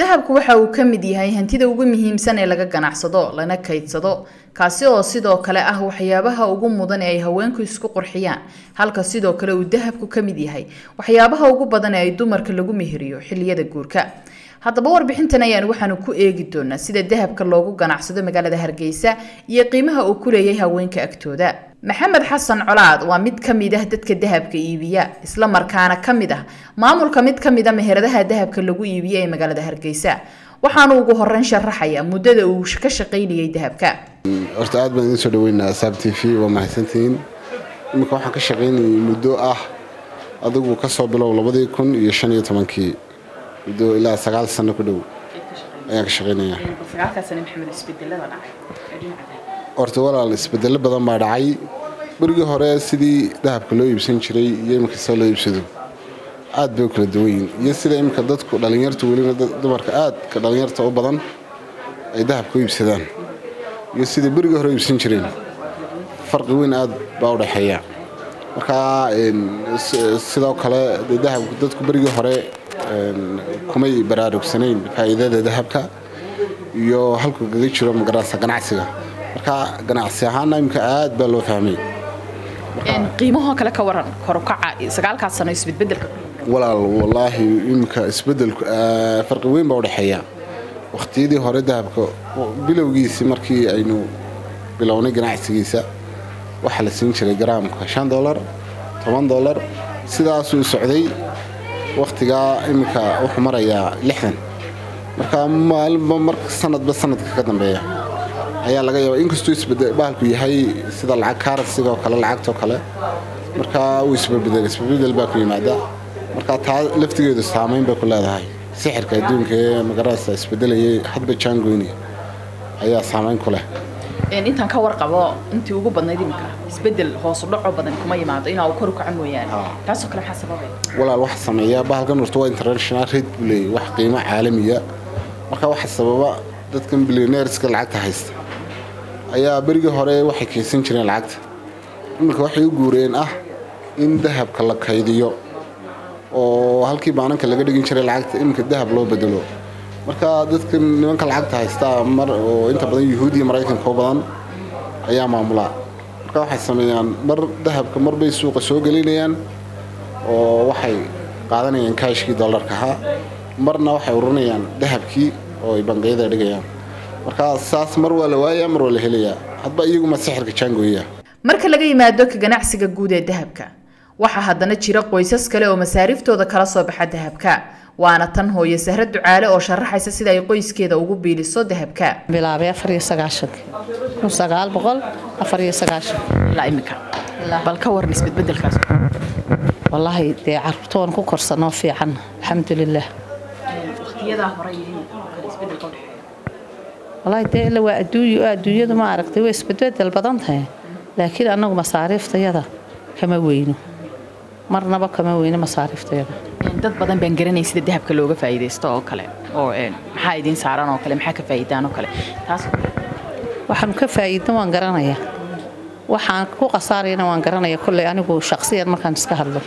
dahabku waxa uu ka mid yahay hantida ugu muhiimsan ee laga ganacsado lana kaydsado kaasi oo sidoo kale ah waxyaabaha ugu mudan ee ay haweenku isku qurxiyaan halka sidoo kale uu dahabku ka mid yahay waxyaabaha ugu badan ee ay dumarka lagu meheriyo xilliyada guurka haddaba warbixintan ayaan waxaanu ku eegi doonaa sida dahabka loogu ganacsado magaalada hargeysa iyo qiimaha uu ku leeyahay haweenka agtooda maxamed xasan colaad waa mid ka mid ah dadka dahabka iibiya isla markaana ka mid ah maamulka mid ka mid a meheradaha dahabka lagu iibiya ee magaalada hargeysa waxaanu ugu horeyn sharaxaya muddada uu ka shaqaynayay dahabka horta aad baan idiin soo dhaweynaa saab t v waa mahadsantihiin iminka waxaan ka shaqaynayay muddo ah adigu kasoo bilow labadii kun iyo shan iyo tobankii muddo ilaa sagaal sano ku dhow ayaan ka shaqaynaya horta walaal isbedelo badan baa dhacay berigii hore sidii dahabka loo iibsan jiray iyo iminka sida loo iibsado aad bay u kala duwan yihin iyo sida iminka dadku dhallinyartu weliba dumarka aadka dhallinyarta u badan ay dahabka u iibsadaan iyo sidai berigii hore iibsan jireen farqi weyn aad baa u dhexeeya markaa sidoo kale dahabku dadku berigii hore kumay baraarugsanayn faa'iidada dahabka iyo halku kaga jiro magarasa ganacsiga marka ganacsi ahaana imika aad baa loo fahmay qiimahoo kale ka waran korukaca sagaalkaas sano isbedbedelka walaal wallaahi iminka isbedelku farqi weyn baa udhexeeya wakhtiyadii hore dahabka bilowgiisii markii aynu bilownay ganacsigiisa waxaa la siin jiray garaamka shan dolar toban dolar sidaasuu socday wakhtigaa iminka wuxuu marayaa lixdan marka maalinba mar sanadba sanadka ka dambeeya ayaa laga yaaba inkastuu isbahalku yahay sida lacag kaarasigaoo kale lacagtoo kale markaa uu isbabedel isbabedel baa ku yimaada marka taa laftigeedu saamayn bay ku leedahay sixirka adduunka ee magarasa isbedelayay hadba jaangoyni ayaa saamayn ku leh intaan ka warqabo intii ugu badnayd iminka isbedel hoosu dhaco badan kuma yimaado inaa uu kor u kaco mooyaane taasoo kale maxaa sababay walaal waxa sameeya bahalkan horta waa international rate buu leeyahy wax qiimo caalamiya marka waxa sababa dadkan bilioneerska lacagta haysta ayaa berigii hore waxay kaysan jireen lacagta iminka waxay u guureen ah in dahabka la kaydiyo oo halkii baananka laga dhigin jiray lacagta iminka dahab loo bedelo marka dadka nimanka lacagta haystaa mar oo inta badan yuhuudiya maraykanka u badan ayaa maamulaa marka waxay sameeyaan mar dahabka marbay suuqa soo gelinayaan oo waxay qaadanayaan kaashkii dollarka ahaa marna waxay ururinayaan dahabkii oo ay bangiyada dhigayaan marka saas mar waa la waayaa mar waa la helayaa hadba iyaguma sixirka jaangooya marka laga yimaado ka ganacsiga guud ee dahabka waxaa haddana jira qoysas kale oo masaariiftooda kala soo baxa dahabka waana tan hooye sahra ducaale oo sharaxaysa sida ay qoyskeeda ugu biiliso dahabka bilaabay afar iyo sagaashanki kun sagaal boqol afar iyo sagaashan ilaa imika bal ka waran isbedbedelkaas wallaahi dee caruurtoon ku korsanoo fiican alxamdulilah waqtiyadaa hore isbedelka udhexeeya wallaahi dee ila waa adduunyo adduunyadu ma aragtay way isbedbedel badan tahay laakiin annagu masaariiftayada kama weyno marnaba kama weyno masaariiftayada dad badan baan garanay sida dahabka looga faa'iidaysto oo kale oo maxaa idiin saaran oo kale maxaa ka faa'iidaan oo kale taas waxaanu ka faa'iidno waan garanayaa waxaan ku khasaarayana waan garanaya kolley anigu shaqsiyan markaan iska hadlo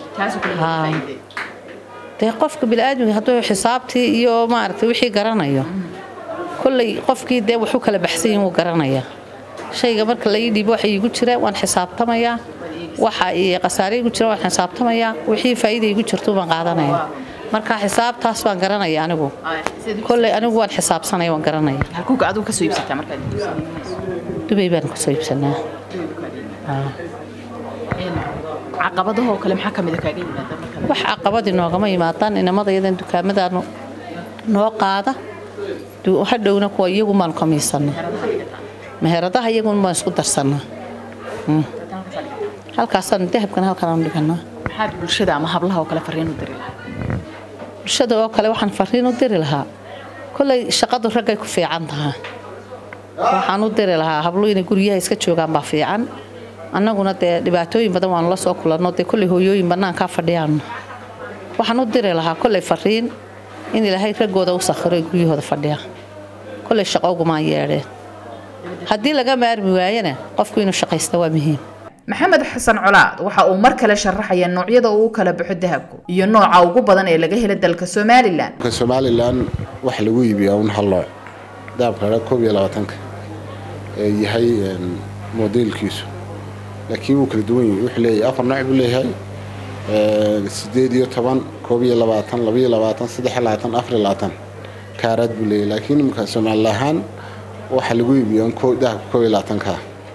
dee qofka bini'aadmiga hadduu xisaabtii iyo maaragtay wixii garanayo kolley qofkii dee waxu kala baxsan yihin wuu garanayaa shayga marka la ii dhiibo waxa iigu jira waan xisaabtamayaa waxa khasaare igu jira waan xisaabtamayaa wixii faa'iida igu jirto baan qaadanaya marka xisaabtaas baan garanaya anigu kolley anigu waan xisaabsanaya waan garanaya halkuuga adigu ka soo iibsataa markaad dubay baan kasoo iibsanaa caqabadahoo kale maxaa ka mida kaaga yimaada wax caqabadi noogama yimaadaan inamadayadan dukaamadaanu noo qaada hadhowna kuwa iyagu maan kamiisanna meheradaha iyagun baan isku darsanaa halkaasaan dahabkan halkaan dhiganaa maxaad bulshada ama hablaha oo kale fariin u diri lahaa bulshada oo kale waxaan fariin u diri lahaa kolley shaqadu raggay ku fiican tahaa waxaan u diri lahaa hablu inay guryaha iska joogaan baa fiican annaguna dee dhibaatooyin badan waanu la soo kulanno dee kolley hooyooyin bannaankaa fadhiyaanno waxaan u diri lahaa kolley fariin in ilaahay raggooda u sakhiro ay guryahooda fadhiyaan kolley shaqo ugumaan yeedheen haddii laga maarmi waayana qofku inuu shaqaysta waa muhiim maxamed xasan colaad waxa uu mar kale sharaxaya noocyada uu u kala baxo dahabku iyo nooca ugu badan ee laga helo dalka somalilan dalka somalilan waxa lagu iibiyaa un hal nooc dahabka dha koob iyo labaatanka ee yahay modeelkiisu laakiin wuu kala duwan yahay wuxuu leeyahay afar nooc buu leeyahay sideed iyo toban koob iyo labaatan laba iyo labaatan saddex iyo labaatan afar iyo labaatan kaaraad buu leeyahay laakiin imika somali ahaan waxaa lagu iibiyaa dahabka koob iyo labaatanka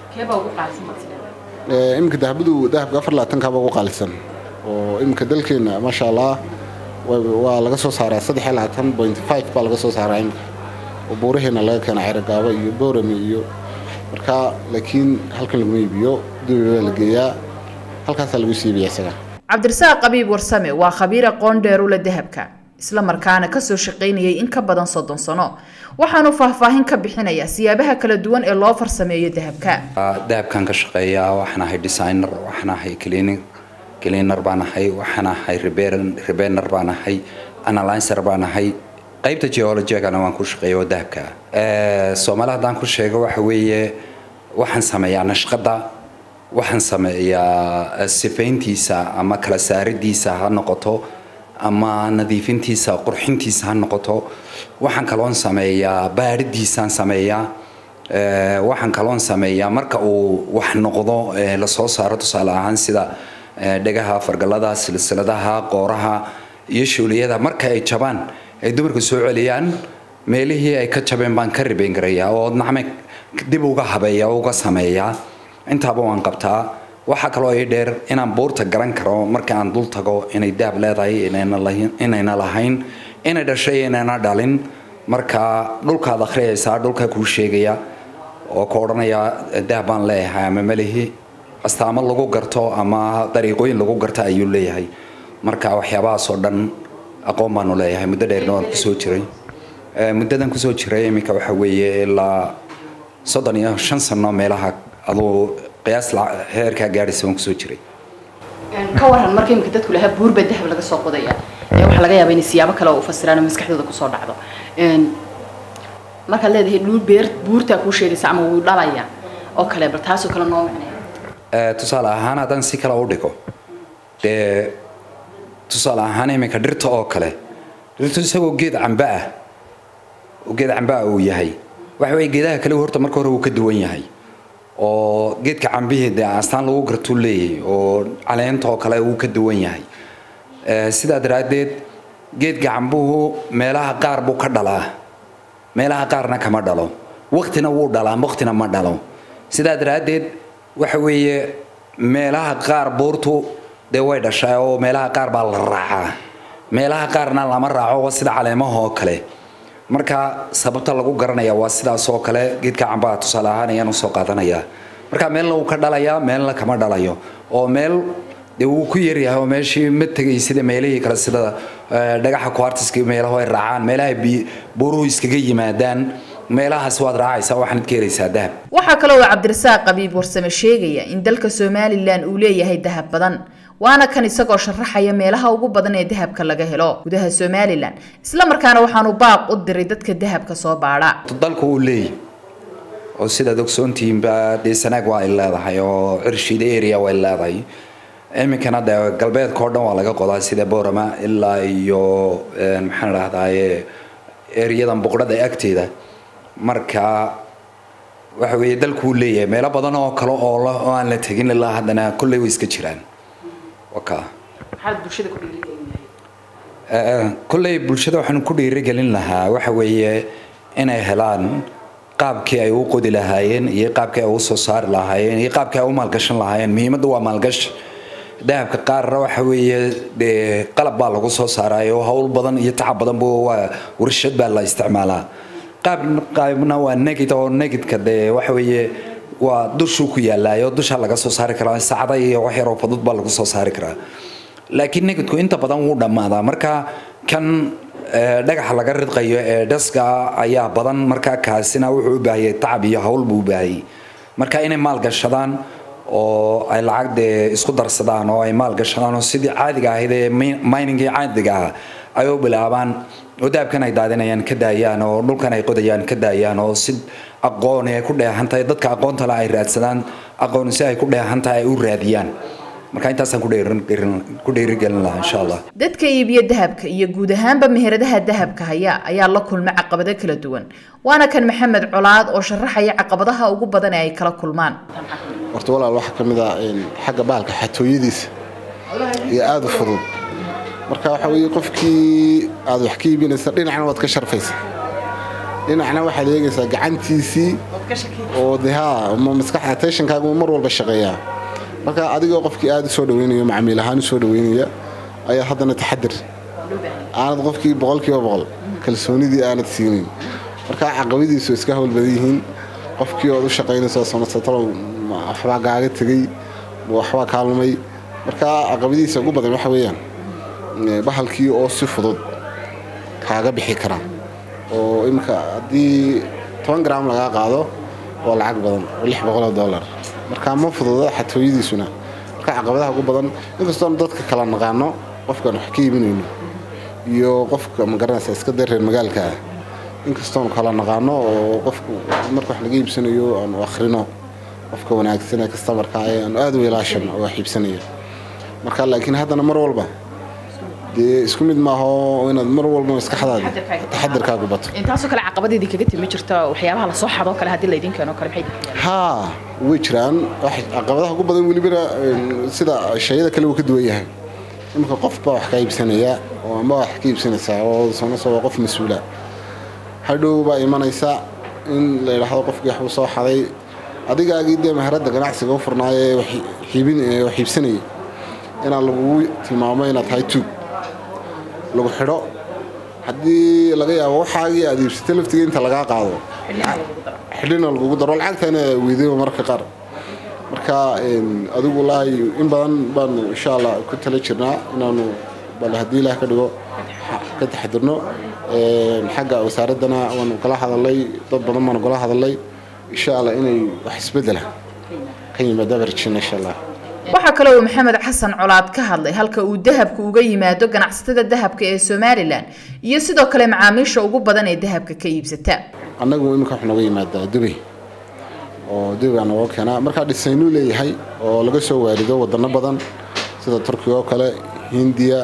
iminka dahabadu dahabka afar labaatankaaba ugu qaalisan oo iminka dalkeena maasha allah waa laga soo saaraa saddex iyo labaatan point five baa laga soo saaraa iminka oo buuraheena laga keena ceragaabo iyo boorame iyo marka laakiin halkan laguma iibiyo dubai baa la geeyaa halkaasaa lagu siibiya isaga cabdirasaaq qabiib warsame waa khabiir aqoon dheerula dahabka isla markaana kasoo shaqaynayay in ka badan soddon sano waxaanu faahfaahin ka bixinayaa siyaabaha kala duwan ee loo farsameeyo dahabka dahabkan ka shaqeeya waxaan ahay designer waxaan ahay cleaning cleaner baan ahay waxaan ahay rebener baan ahay analyzer baan ahay qaybta geologigana waan ku shaqeeya oo dahabka soomaali haddaan ku sheego waxa weeye waxaan sameeyaa nashqada waxaan sameeyaa sifayntiisa ama kala saaridiisa ha noqoto ama nadiifintiisa qurxintiisa ha noqoto waxaan kaloon sameeyaa baaridiisaan sameeyaa waxaan kaloon sameeyaa marka uu wax noqdo lasoo saaro tusaale ahaan sida dhegaha fargalada silsiladaha qooraha iyo shuuliyada marka ay jabaan ay dumarka soo celiyaan meelihii ay ka jabeen baan ka ribayn garayaa oo nacme dib uga habeeya oo uga sameeyaa intaaba waan qabtaa waxaa kaloo ii dheer inaan buurta garan karo marka aan dul tago inay daab leedahay inayna lahayn inay dhashay inayna dhalin marka dhulkaad akhriyaysaa dhulka kuu sheegaya oo ka odhanaya daab baan leeyahay ama melihi astaamo lagu garto ama dariiqooyin lagu garto ayuu leeyahay marka waxyaabahaasoo dhan aqoon baanu leeyahay muddo dheerna waan kusoo jiray muddadan kusoo jiray iminka waxa weeye ilaa soddon iyo shan sano meelaha aduu qiyaas heerkaa gaadhaysa waan kusoo jiray ka waran marka imika dadku lahaa buur baa dahab laga soo qodaya waxaa laga yaabaa inay siyaabo kale u fasiraan oo maskaxdooda kusoo dhacdo markaad leedahay dhul beer buurtaa kuu sheegaysa ama wuu dhalaya oo kale bal taasoo kale noo macnaya tusaale ahaan haddaan si kale u dhigo dee tusaale ahaan iminka dhirta oo kale dhirtu isagoo geed camba ah oo geed camba ah uu yahay waxa weye geedaha kale horta marka hore wuu ka duwan yahay oo geedka cambihii dee astaan lagu gartuu leeyahay oo caleenta oo kale wuu ka duwan yahay sidaa daraaddeed geedka cambuhu meelaha qaar buu ka dhalaa meelaha qaarna kama dhalo waktina wuu dhalaa waktina ma dhalo sidaa daraaddeed waxa weeye meelaha qaar buurtu dee way dhashaa oo meelaha qaar baa la raacaa meelaha qaarna lama raaco sida caleemaha oo kale marka sababta lagu garanaya waa sidaas oo kale geedka cambaha tusaale ahaan ayaan usoo qaadanayaa marka meelna wuu ka dhalayaa meelna kama dhalayo oo meel dee wuu ku yaryahay oo meeshii ma tegay sida meelihii kale sida dhagaxa kuartiska meelaha ay raacaan meelaha buuruhu iskaga yimaadaan meelahaas waad raacaysaa waxaanad ka helaysaa dahab waxaa kaloo uu cabdirasaaq qabiib warsame sheegaya in dalka somalilan uu leeyahay dahab badan waana kan isagoo sharaxaya meelaha ugu badan ee dahabka laga helo gudaha somalilan isla markaana waxaanu baaq u diray dadka dahabka soo baadha dalku uu leeyahy oo sidaad ogsoontihiinba dee sanaag waa ay leedahay oo cirshiida area way leedahay iminkana dee galbeedka oo dhan waa laga qodaa sida boorama ilaa iyo maxaan idhahdaaye ereyadan buqdhada agteeda marka waxa weeye dalkuu leeyahay meelo badan oo kale oo oo aan la tegin ilaa haddana kolley way iska jiraan waka kolley bulshada waxaan ku dhiirigelin lahaa waxa weeye inay helaan qaabkii ay u qodi lahaayeen iyo qaabkii ay u soo saari lahaayeen iyo qaabkii ay u maalgashan lahaayeen muhiimadda waa maalgashi dahabka qaarna waxa weeye dee qalab baa lagu soo saaraayo hawl badan iyo tacab badanba waa warshad baa la isticmaalaa qaab qaybna waa negid oo negidka dee waxa weeye waa dushuu ku yaalaayo dusha laga soo saari karaa sacda iyo wax yaroo fudud baa lagu soo saari karaa laakiin negidku inta badan wuu dhammaadaa marka kan dhagaxa laga ridqayo ee dhaska ayaa badan marka kaasina wuxuu u baahayay tacab iyo hawl buu u baahayay marka inay maalgashadaan oo ay lacag dee isku darsadaan oo ay maalgashadaan oo sidii caadiga ahayd ee miningii caadiga ah ay u bilaabaan oo dahabkan ay daadinayaan ka daayaan oo dhulkan ay qodayaan ka daayaan oo si aqoon ay ku dheehan tahay dadka aqoonta le ay raadsadaan aqoon si ay ku dheehan tahay ay u raadiyaan marka intaasaan ku dheerin- dheerin- ku dheerigelin lahaa insha allah dadka iibiya dahabka iyo guud ahaanba meheradaha dahabka haya ayaa la kulma caqabado kala duwan waana kan maxamed colaad oo sharaxaya caqabadaha ugu badan ee ay kala kulmaan horta walaal waxaa ka mid ah een, xagga bahalka xatooyadiisa iyo aada u fudud marka waxa weeye qofkii aad wax ka iibinaysa dhinacna waad ka sharfaysa dhinacna waxaad eegaysaa gacantiisii oo de haa ma maskaxda attentionkaagu mar walba shaqeeyaa marka adigoo qofkii aada u soo dhaweynaya macmiil ahaan u soo dhaweynaya ayaa haddana taxadir aanad qofkii boqolkiiba boqol kalsoonidii aanad siinin marka caqabadiisu iska hawl badan yihiin qofkii ood u shaqaynayso samadsatalo waxbaa gaaga tegey ma waxbaa kaalmay marka caqabadiisa ugu badan waxa weeyaan eh, bahalkii oo si fudud kaaga bixi kara oo imika haddii toban gram lagaa qaado waa lacag badan oo lix boqol oo dollar marka ma fududa xatooyadiisuna marka caqabadaha ugu badan inkastoon dadka kala naqaano qofkaan wax ka iibinayno iyo qofka magaranaysa iska dee reer magaalka ah inkastoon kala naqaano oo qofku marka wax laga iibsanayo aanu akhrino qofka wanaagsan ee kastamarka ah ee aanu aada u ilaashan oo wax iibsanaya marka laakiin haddana mar walba dee isku mid maaha oo inaad mar walba maskaxdaada taxadirkaagu bato intaasoo kale caqabadeedii kaga timi jirta waxyaabaha lasoo xadoo kale haddii laydin keeno kale maxay tahay haa way jiraan wax- caqabadaha ugu badan welibana een, sida shayada kale uu ka duwan yahay iminka qof baa wax ka iibsanaya oo ama wax ka iibsanaysaa oo sanasa waa qof mas-uula hadhow baa imanaysa in la yidhaahdo qofkii waxbuu soo xaday adigaagii dee maharadda ganacsiga u furnaayo ee wax iibin- ee wax iibsanayay inaa lagugu tilmaamo inaad tahay tuug lagu xidho haddii laga yaabo waxaagii aad iibsatay laftiga inta lagaa qaado xidhina lagugu daro lacagtana weydayba marka qaar marka een, adigu wallaahi in badan baanu insha allah ku tala jirnaa inaanu bal haddii ilaah ka dhigo xa- ka taxadirno Een, xagga wasaaraddana waanu kala hadalay dad badan baanu kala hadalay insha allah inay wax isbedela ka yimaada barjina insha allah waxaa kale uu maxamed xasan colaad ka hadlay halka uu dahabku uga yimaado ganacsatada dahabka ee somalilan iyo sidoo kale macaamiisha ugu badan ee dahabka ka iibsata annagu iminka waxaa nooga yimaadaa dubay oo dubay baa nooga keenaa markaa dhisaynuu leeyahay oo laga soo waarido wadano badan sida turkiga oo kale hindiya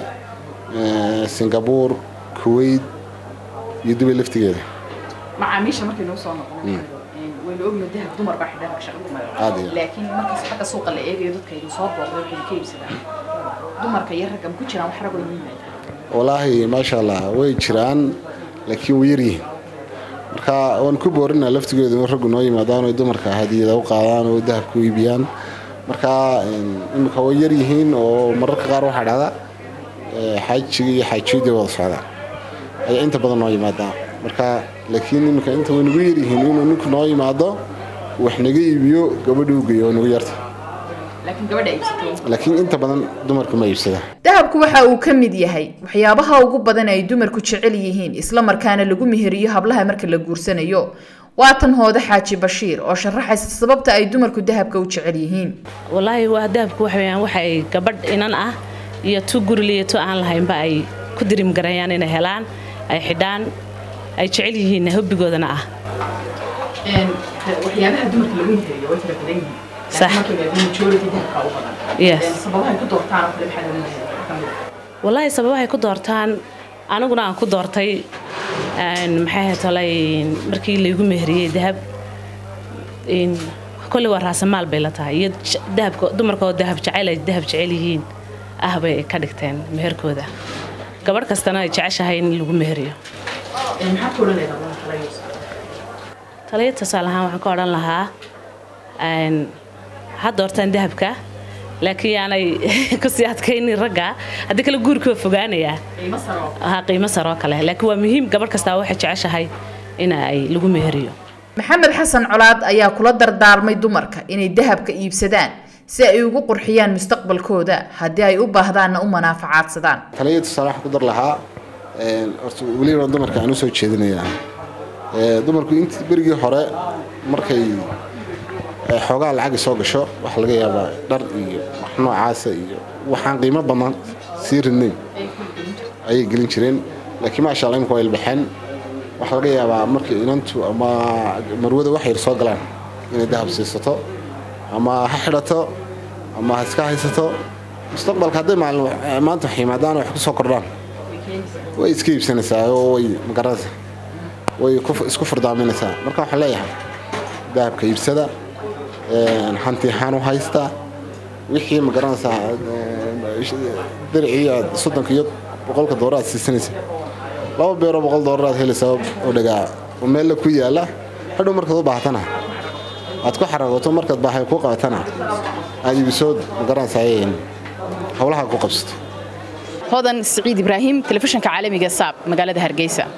eh, singapore kuwait iyo dubay laftigeeda macaamiisha markay noo soo noqon waynu ogno dahab dumar baa xidhan ka shaqo Aad iyo. laakiin markaas xagga suuqa la eegayo dadka idin soo booqdo waxay ka iibsadaan dumarka iyo ragga ma ku jiraan wax ragoo yimaada walaahi maasha allah way jiraan laakiin way yaryihiin marka waan ku boorinaa laftigeedu in raggu noo yimaadaan oo dumarka hadiyada u qaadaan oo dahab ku iibiyaan marka een, imika way yaryihiin oo mararka qaar waxaa dhacda eh, xaajiga iyo xaajiyadii wada socdaan ayaa inta badan noo yimaadaan marka laakiin imika inta way nagu yaryihiin inuu ninku noo yimaado wax naga iibiyo gabadha u geeyo oo nagu yarta laakiin gabadha iibsatay laakiin inta badan dumarka ma iibsada dahabku waxa uu ka mid yahay waxyaabaha ugu badan ay dumarku jecel yihiin isla markaana lagu meheriyo hablaha marka la guursanayo waa tan hoode xaaji bashiir oo sharaxaysa sababta ay dumarku dahabka u jecel yihiin walaahi waa dahabku waxa weeyaan waxa ay gabadh inan ah iyo tu guril iyo tu aan lahaynba ay ku dirim garayaan inay helaan ay xidhaan ay jecel yihiin hobbigoodana ah waxyaabaha dumarka lagu meheriyo way fara badan yihiin Sax. laakiin markay leedahay majority dahabka u badan Yes. Een, sababahay ku doortaan oo kale maxaa lagu meheriyo ka mid ah walaahi sababahay ku doortaan aniguna aan ku doortay een, maxay ahayd tolay markii laygu meheriyey dahab een, kolley waa raasamaal bay la tahay iyo je- dahabka dumarka oo dahab jecel ay dahab jecel yihiin ah bay ka dhigteen meherkooda gabadh kastana ay jeceshahay in lagu meheriyo Een, maxaad ku odhan leedahay waa kala yus taliya tusaale ahaan waxaan ka odhan lahaa een, ha doortaan dahabka laakiin yaanay kusii adkaynin ragga haddii kale guurka waa fogaanayaa qiimo sare oo ha qiimo sare oo kale laakiin waa muhiim gabadh kastaa waxay jeceshahay in ay lagu meheriyo maxamed xasan colaad ayaa kula dardaarmay dumarka inay dahabka iibsadaan si ay ugu qurxiyaan mustaqbalkooda haddii ay u baahdaanna u manaafacaadsadaan taliya tusaale waxaan ku dar lahaa een, horta weliba dumarka aan u soo jeedinayaa Ee, dumarku intii berigii hore markay ee, xoogaa lacagi soo gasho waxaa laga yaabaa dhar iyo wax noocaasa iyo waxaan qiimo badan sii ridnayn ayay gelin jireen laakiin maasha allah imika waa ilbaxeen waxaa laga yaabaa markay inantu ama marwada wax yar soo galaan inay dahab siisato ama ha xidhato ama ha iska haysato mustaqbalka hadday maalin maanta wax yimaadaan wax ku soo kordhaan way iska iibsanaysaa oo way magaranaysaa way isku furdaaminaysaa marka waxaan leeyahay dahabka iibsada hanti ahaan u haysta wixii magaranaysaa diricii aad soddonka iyo boqolka doolar aad siisanaysa laba beeroo boqol doolar aad helaysaa oo dhagaa oo meella ku yaala hadhow markaad u baahatana aad ku xaragooto markaad baahay ku qabatana aad iibisood magaranaysaa howlaha ku qabsato hodan siciid ibraahim telefishinka caalamiga saab magaalada hargeysa